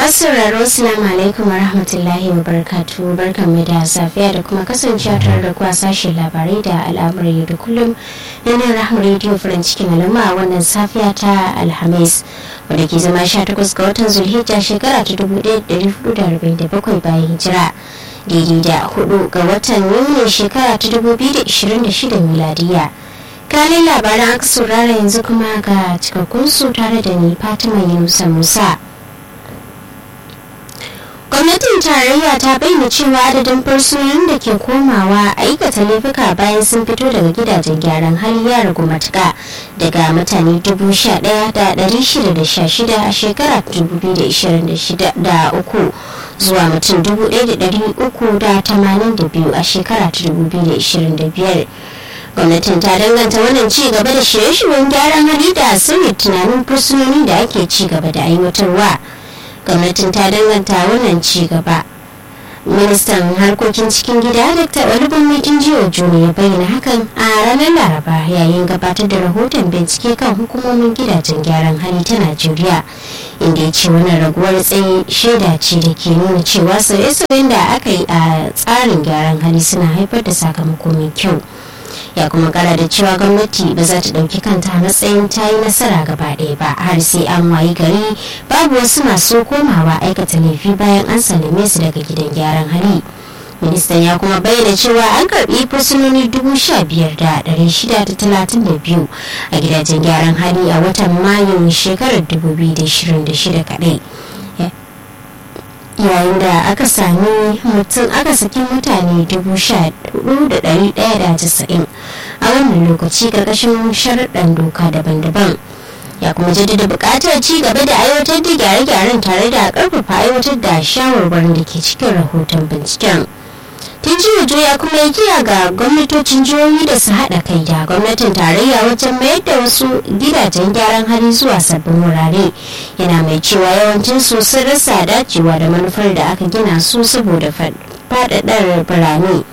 masu sauraro salamu alaikum wa rahmatullahi wa barakatu barkan mu da safiya da kuma kasancewa tare da kuwa sashen labarai da al'amuran yau da kullum na nan rahama rediyo farin cikin al'umma a wannan safiya ta alhamis wadda ke zama 18 ga watan zulhijja shekara ta 1447 bayan hijira daidai da 4 ga watan yuni shekara ta 2026 miladiya kalin labaran aka saurara yanzu kuma ga cikakkun su tare da ni fatima yunusa musa gwamnatin tarayya ta bayyana cewa adadin fursunonin da ke komawa aikata laifuka bayan sun fito daga gidajen gyaran hali ya ragu matuka daga mutane 11,616 a shekara 2023 zuwa mutum 1,382 a shekara 2025 gwamnatin ta danganta wannan ci gaba da shirye-shiryen gyaran hali da sirri tunanin fursunoni da ake ci gaba da aiwatarwa gwamnatin ta danganta wannan ci gaba ministan harkokin cikin gida dr olubunmi injiyo juni ya bayyana hakan a ranar laraba yayin gabatar da rahoton bincike kan hukumomin gidajen gyaran hali ta najeriya inda ya ce wannan raguwar tsaye shaida ce da ke nuna cewa sauye-sauyen da aka yi a tsarin gyaran hali suna haifar da sakamako mai kyau ya kuma kara da cewa gwamnati ba za ta ɗauki kanta matsayin ta yi nasara gaba ɗaya ba har sai an wayi gari babu wasu masu komawa aikata laifi bayan an sallame su daga gidan gyaran hali ministan ya kuma bayyana cewa an karbi fursunoni dubu sha biyar da ɗari shida da talatin da biyu a gidajen gyaran hali a watan mayun shekarar dubu biyu da ishirin da shida kaɗai yayin da aka sami mutum aka saki mutane dubu sha da ɗari ɗaya da casa'in a wannan lokaci ƙarƙashin sharaɗan doka daban-daban ya kuma jaddada buƙatar ci gaba da aiwatar da gyare-gyaren tare da ƙarfafa aiwatar da shawarwarin da ke cikin rahoton binciken tun jiya ya kuma yi kira ga gwamnatocin jihohi da su haɗa kai da gwamnatin tarayya wajen mayar da wasu gidajen gyaran hali zuwa sabbin wurare yana mai cewa yawancin su sun rasa dacewa da manufar da aka gina su saboda faɗaɗar birane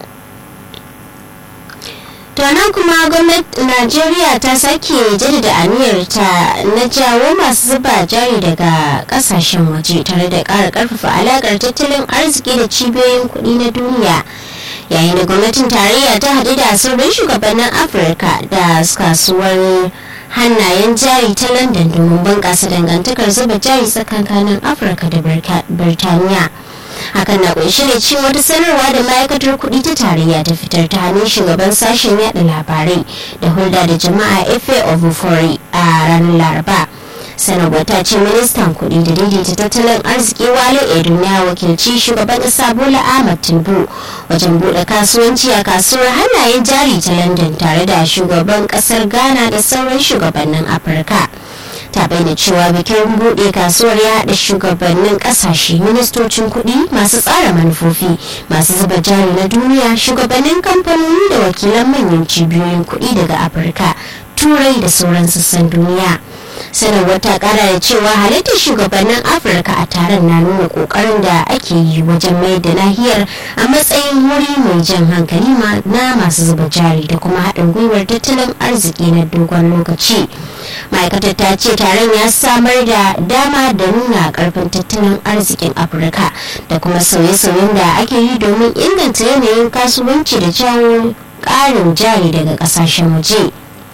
nan kuma gwamnatin najeriya ta sake jaddada aniyar ta na jawo masu zuba jari daga kasashen waje tare da ƙara ƙarfafa alaƙar tattalin arziki da cibiyoyin kuɗi na duniya yayin da gwamnatin tarayya ta haɗu da sabbin shugabannin afirka da kasuwar hannayen jari ta london domin bunƙasa dangantakar zuba jari tsakankanin afirka da birtaniya hakan na kunshi da cin wata sanarwa da ma'aikatar kuɗi ta tarayya ta fitar ta hannun shugaban sashen yada labarai da hulɗa da jama'a efe ovufori a ranar laraba sanarwar ta ce ministan kuɗi da daidaita tattalin arziki wale edun ya wakilci shugaban ƙasa bola ahmad tinubu wajen buɗe kasuwanci a kasuwar hannayen jari ta london tare da shugaban ƙasar ghana da sauran shugabannin afirka ta bayyana cewa bikin buɗe kasuwar ya haɗa shugabannin ƙasashe ministocin kuɗi masu tsara manufofi masu zuba jari na duniya shugabannin kamfanoni da wakilan manyan cibiyoyin kuɗi daga afirka turai da sauran sassan duniya sanarwar ta kara da cewa halittar shugabannin afirka a taron na nuna kokarin da ake yi wajen mai da nahiyar a matsayin wuri mai jan hankali na masu zuba jari da kuma haɗin gwiwar tattalin arziki na dogon lokaci ma'aikatar ta ce taron ya samar da dama da nuna karfin tattalin arzikin afirka da kuma sauye-sauyen da ake yi domin inganta yanayin kasuwanci da jawo ƙarin jari daga ƙasashen waje.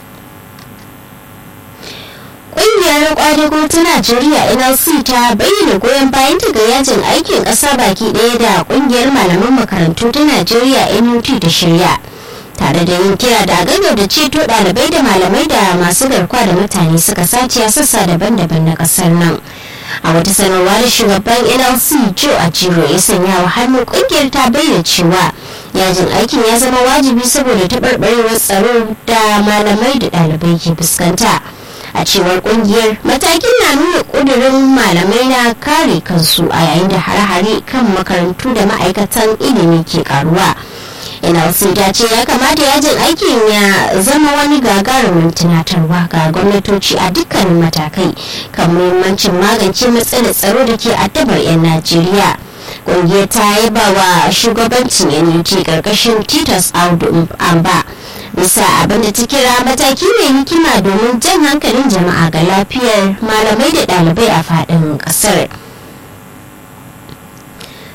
kungiyar kwadago ta najeriya nlc ta bayyana goyon bayan ta ga yajin aikin ƙasa baki ɗaya da kungiyar malaman makarantu ta najeriya nut da shirya tare da yin kira da gaggau da ceto ɗalibai da malamai da masu garkuwa da mutane suka sace a sassa daban-daban na ƙasar nan a wata sanarwa da shugaban nlc joe ajiro ya sanya wa hannu kungiyar ta bayyana cewa yajin aikin ya zama wajibi saboda taɓarɓarewar tsaro da malamai da ɗalibai ke fuskanta a cewar kungiyar matakin na nuna kudurin malamai na kare kansu a yayin da hare-hare kan makarantu da ma'aikatan ilimi ke karuwa nlc ta ce ya kamata yajin aikin ya zama wani gagarumin tunatarwa ga gwamnatoci a dukkanin matakai kan muhimmancin magance matsalar tsaro da ke addabar 'yan najeriya kungiyar ta yaba wa shugabancin nut karkashin titus audu amba bisa abinda ta kira mataki mai hikima domin jan hankalin jama'a ga lafiyar malamai da ɗalibai a faɗin ƙasar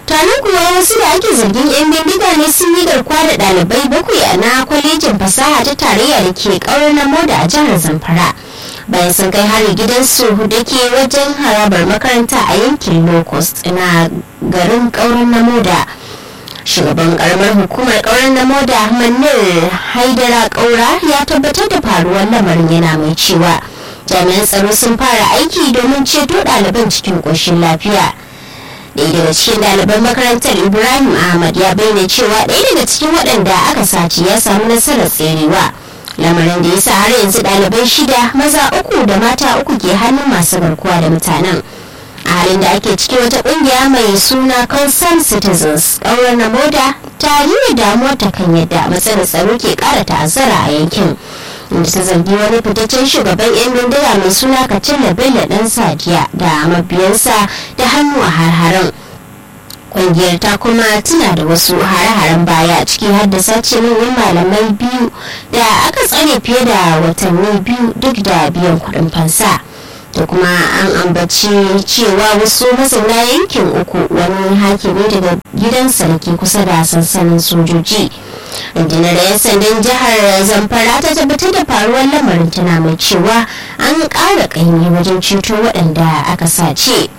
taron kuwa wasu da ake zargin 'yan bindiga ne sun yi garkuwa da ɗalibai bakwai a na kwalejin fasaha ta tarayya da ke ƙaurar na moda a jihar zamfara bayan sun kai hari gidansu da ke wajen harabar makaranta a yankin locust na garin ƙaurar na moda shugaban karamar hukumar ƙaurar na moda manir haidara ƙaura ya tabbatar da faruwar lamarin yana mai cewa jami'an tsaro sun fara aiki domin ceto ɗaliban cikin ƙoshin lafiya ɗaya daga cikin ɗaliban makarantar ibrahim ahmad ya bayyana cewa ɗaya daga cikin waɗanda aka sace ya samu nasarar tserewa lamarin da ya sa har yanzu ɗalibai shida maza uku da mata uku ke hannun masu garkuwa da mutanen a halin da ake cikin wata ƙungiya mai suna concerned citizens ƙaurar na moda ta yi damuwar ta kan yadda matsalar tsaro ke ƙara ta'azzara a yankin inda ta zargi wani fitaccen shugaban 'yan bindiga mai suna kacilla bello dan sadiya da mabiyansa da hannu a har-haren kungiyar ta kuma tuna da wasu hare-haren baya ciki har da sace manyan malamai biyu da aka tsare fiye da watanni biyu duk da biyan kuɗin fansa da kuma an ambaci cewa wasu mazauna yankin uku wani hakimi daga gidan sarki kusa da sansanin sojoji rundunar 'yan sandan jihar zamfara ta tabbatar da faruwar lamarin tana mai cewa an ƙara ƙaimi wajen ceto waɗanda aka sace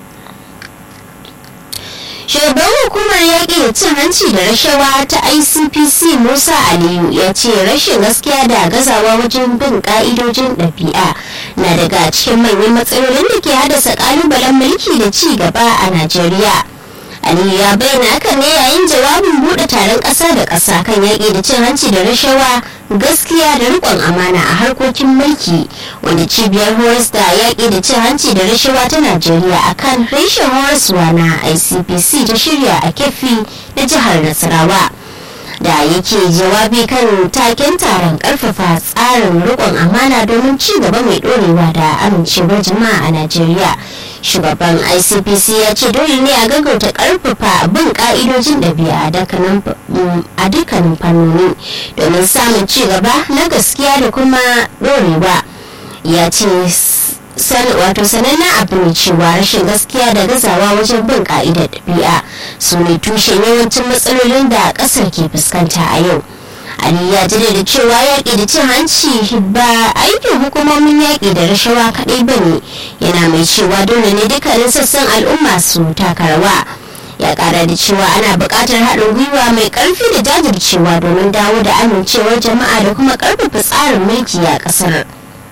shugaban hukumar yaƙi da cin hanci da rashawa ta icpc musa aliyu ya ce rashin gaskiya da gazawa wajen bin ƙa'idojin ɗabi'a na daga cikin manyan matsalolin da ke haddasa ƙalubalen mulki da ci gaba a najeriya aliyu ya bayyana haka ne yayin jawabin buɗe taron ƙasa da ƙasa kan yaƙi da cin hanci da rashawa gaskiya da riƙon amana a harkokin mulki wanda cibiyar horas da yaƙi da cin hanci da rashawa ta najeriya a kan reshen horaswa na icpc ta shirya a kefi na jihar nasarawa da yake jawabi kan taken taron karfafa tsarin riƙon amana domin ci gaba mai ɗorewa da amincewar jama'a a najeriya shugaban icpc ya ce dole ne a gaggauta karfafa bin ka'idojin ɗabi'a a dukkanin fannoni domin samun ci gaba na gaskiya da kuma ɗorewa ya ce wato sanannen abu ne cewa rashin gaskiya da gazawa wajen bin ka'idar ɗabi'a su ne tushen yawancin matsalolin da ƙasar ke fuskanta a yau Ali ya da cewa yaƙi da cin hanci ba aikin hukumomin yaƙi da rashawa kaɗai ba ne yana mai cewa dole ne dukkanin sassan al'umma su taka rawa ya ƙara da cewa ana buƙatar haɗin gwiwa mai ƙarfi da jajircewa domin dawo da amincewar jama'a da kuma ƙarfafa tsarin mulki a ƙasar.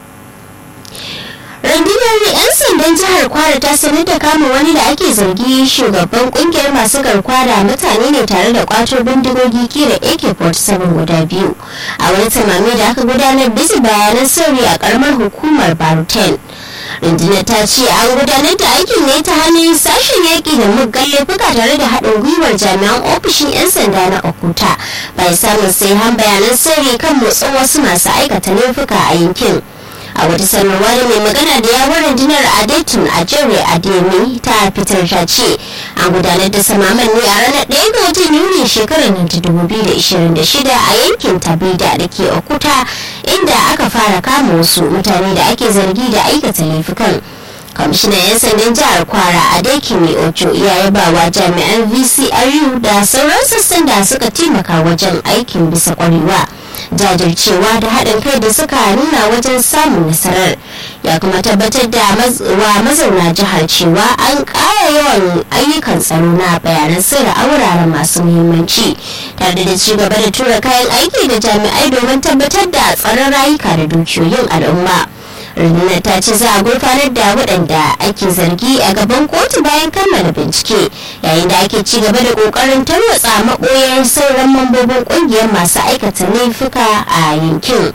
rundunar 'yan sandan jihar kwara ta sanar da kama wani da ake zargi shugaban kungiyar masu garkuwa da mutane ne tare da kwato bindigogi kira ak-47 guda biyu a wani tamami da aka gudanar bisa bayanan sirri a karamar hukumar baruten rundunar ta ce an gudanar da aikin ne ta hannun sashen yaƙi da muggan laifuka tare da haɗin gwiwar jami'an ofishin 'yan sanda na okuta bai samun sai han bayanan sirri kan motsin wasu masu aikata laifuka a yankin a wata sanarwa da mai magana da yawon rundunar adetun a jere ademi ta fitar ta ce an gudanar da samaman ne a ranar 1 ga watan yuni shekarar 2026 a yankin tabida da ke okuta inda aka fara kama wasu mutane da ake zargi da aikata laifukan kwamishinan 'yan sandan jihar kwara a mai ojo ya yaba wa jami'an vcru da sauran sassan da suka taimaka wajen aikin bisa kwarewa jajircewa da haɗin kai da suka nuna wajen samun nasarar ya kuma tabbatar da wa mazauna jihar cewa an ƙara yawan ayyukan tsaro na bayanan sirri a wuraren masu muhimmanci tare da ci gaba da tura kayan aiki da jami'ai domin tabbatar da tsaron rayuka da dukiyoyin al'umma rundunar ta ce za a gurfanar da waɗanda ake zargi a gaban kotu bayan kammala bincike yayin da ake ci gaba da ƙoƙarin tarwatsa maɓoyar sauran mambobin ƙungiyar masu aikata laifuka a yankin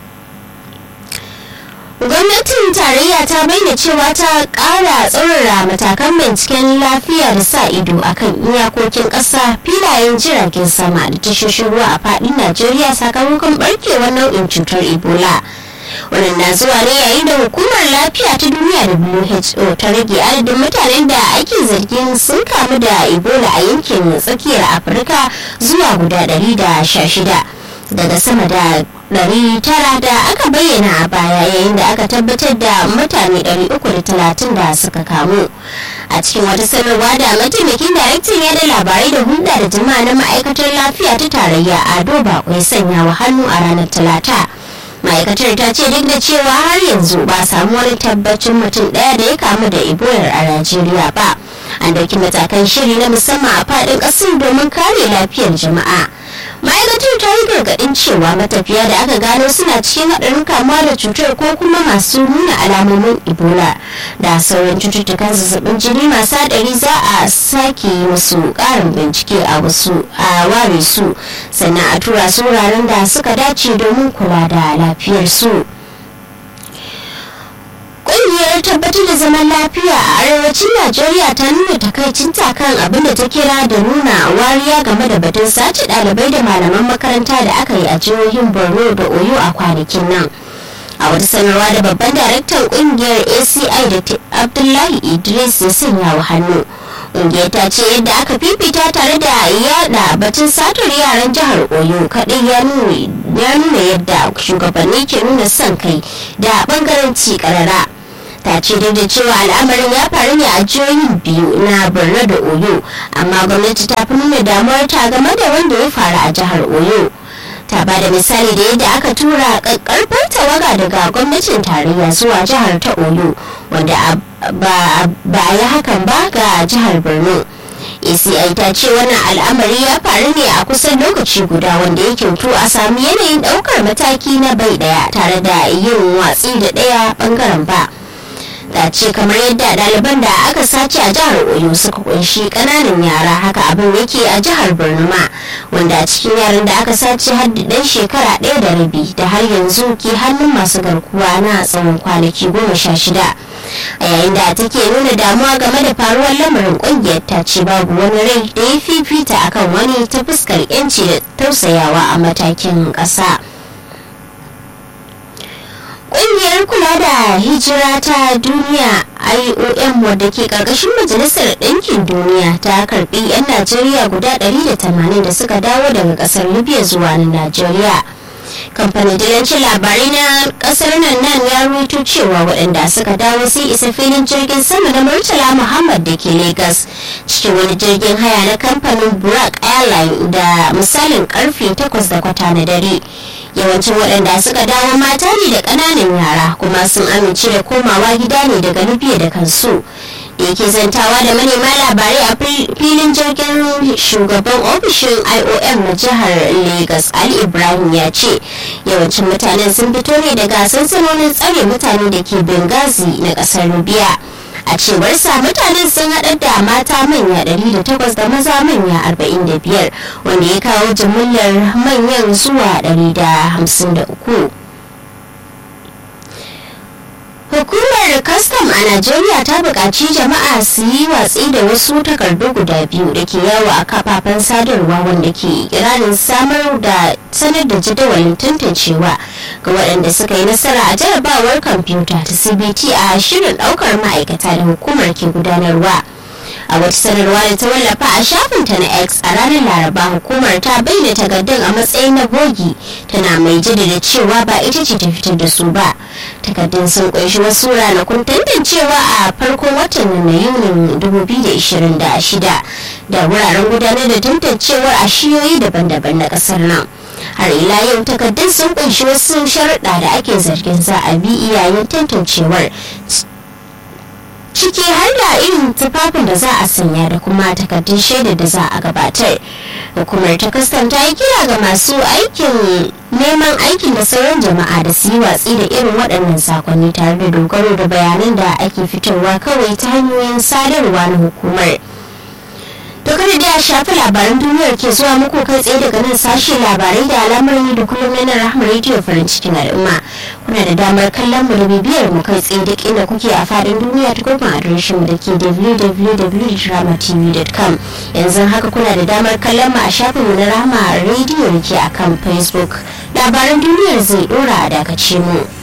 gwamnatin tarayya ta bayyana cewa ta ƙara tsaurara matakan binciken lafiya da sa ido akan iyakokin ƙasa filayen jiragen sama da tashoshin ruwa a faɗin najeriya sakamakon barkewar nau'in cutar ebola wannan na zuwa ne yayin da hukumar lafiya ta duniya who ta rage adadin mutanen da ake zargin sun kamu da ebola a yankin tsakiyar afirka zuwa guda 116 daga sama da 900 da aka bayyana a baya yayin da aka tabbatar da mutane 330 da suka kamu a cikin wata sanarwa da mataimakin daraktan yada labarai da hulɗa da jama'a na ma'aikatar lafiya ta tarayya ado bakwai sanya wa hannu a ranar talata ma'aikatar ta ce duk da cewa har yanzu ba samu wani tabbacin mutum ɗaya da ya kamu da ebola a najeriya ba an dauki matakan shiri na musamman a faɗin ƙasar domin kare lafiyar jama'a ma'aikatar ta yi gargaɗin cewa matafiya da aka gano suna cikin haɗarin kamuwa da cutar ko kuma masu nuna alamomin ebola da sauran cututtukan zazzabin jini masu haɗari za a sake musu ƙarin bincike a wasu a ware su sannan a tura su wuraren da suka dace domin kula da lafiyar su. Ƙungiyar tabbatar da zaman lafiya a arewacin Najeriya ta nuna takaicinta kan abin da ta kira da nuna wariya game da batun sace ɗalibai da malaman makaranta da aka yi a jihohin Borno da Oyo a kwanakin nan. A wata sanarwa da babban daraktan ƙungiyar ACI da Abdullahi Idris ya sanya wa hannu. Ƙungiyar ta ce yadda aka fifita tare da yada batun satar yaran jihar Oyo kaɗai ya nuna yadda shugabanni ke nuna son kai da ɓangaranci ƙarara. ta ce duk da cewa al'amarin ya faru ne a jihohin biyu na borno da oyo amma gwamnati ta fi nuna damuwar ta game da wanda ya faru a jihar oyo ta ba da misali da yadda aka tura karfar tawaga daga gwamnatin tarayya zuwa jihar ta oyo wanda ba a yi hakan ba ga jihar borno ACI ta ce wannan al'amari ya faru ne a kusan lokaci guda wanda ya kyautu a sami yanayin daukar mataki na bai daya tare da yin watsi da daya bangaren ba. ta ce kamar yadda ɗaliban da aka sace a jihar oyo suka kunshi ƙananan yara haka abin yake a jihar borno ma wanda a cikin yaran da aka sace har ɗan shekara ɗaya da rabi da har yanzu ke hannun masu garkuwa na tsawon kwanaki goma sha shida a yayin da take nuna damuwa game da faruwar lamarin ƙungiyar ta ce babu wani rai da ya fifita akan wani ta fuskar 'yanci da tausayawa a matakin ƙasa. Ƙungiyar kula da hijira ta duniya IOM wadda ke ƙarƙashin Majalisar Ɗinkin Duniya ta karɓi 'yan Najeriya guda 180 da suka dawo daga ƙasar Libya zuwa Najeriya. kamfanin dilancin labarai na kasar nan nan ya rubuto cewa waɗanda suka dawo sai isa filin jirgin sama na murtala muhammad da ke lagos cikin wani jirgin haya na kamfanin burak airline da misalin karfe 8 da kwata na dare yawancin waɗanda suka dawo mata ne da ƙananan yara kuma sun amince da komawa gida ne daga libya da kansu da yake zantawa da manema labarai a filin jirgin shugaban ofishin iom na jihar lagos ali ibrahim ya ce yawancin mutanen sun fito ne daga sansanonin tsare mutane da ke bengazi na kasar libya a cewar sa mutanen sun haɗar da mata manya 108 da maza manya 45 wanda ya kawo jimillar manyan zuwa 153 Hukumar kastam a Najeriya ta buƙaci jama'a su yi watsi da wasu takardu guda biyu da ke yawo a kafafen sadarwa wanda ke kiranin samar da sanar da jadawalin tantancewa ga waɗanda suka yi nasara a jarabawar kwamfuta ta CBT a shirin ɗaukar ma'aikata da hukumar ke gudanarwa. a wata sanarwa da ta wallafa a shafinta na x a ranar laraba hukumar ta bayyana takardun a matsayin na bogi tana mai jaddada cewa ba ita ce ta fitar da su ba takardun sun kunshi wasu ranakun tantancewa a farkon watan na yunin 2026 da wuraren gudanar da tantancewar a shiyoyi daban-daban na kasar nan har ila yau takardun sun kunshi wasu sharuɗa da ake zargin za a bi iyayen tantancewar ciki har da irin tufafin da za a sanya da kuma takardun shaidar da za a gabatar hukumar ta kastam ta yi kira ga masu aikin neman aikin da sauran jama'a da su yi watsi da irin waɗannan sakonni tare da dogaro da bayanan da ake fitarwa kawai ta hanyoyin sadarwa na hukumar to kada da shafi labaran duniyar ke zuwa muku kai tsaye daga nan sashen labarai da al'amuran da kullum na rahama rediyo farin cikin al'umma kuna da damar kallon mu da bibiyar mu kai tsaye duk inda kuke a fadin duniya ta gurbin adireshin mu da ke www.dramatv.com yanzu haka kuna da damar kallon mu a shafin mu na rahama rediyo da ke akan facebook labaran duniyar zai dora a dakace mu.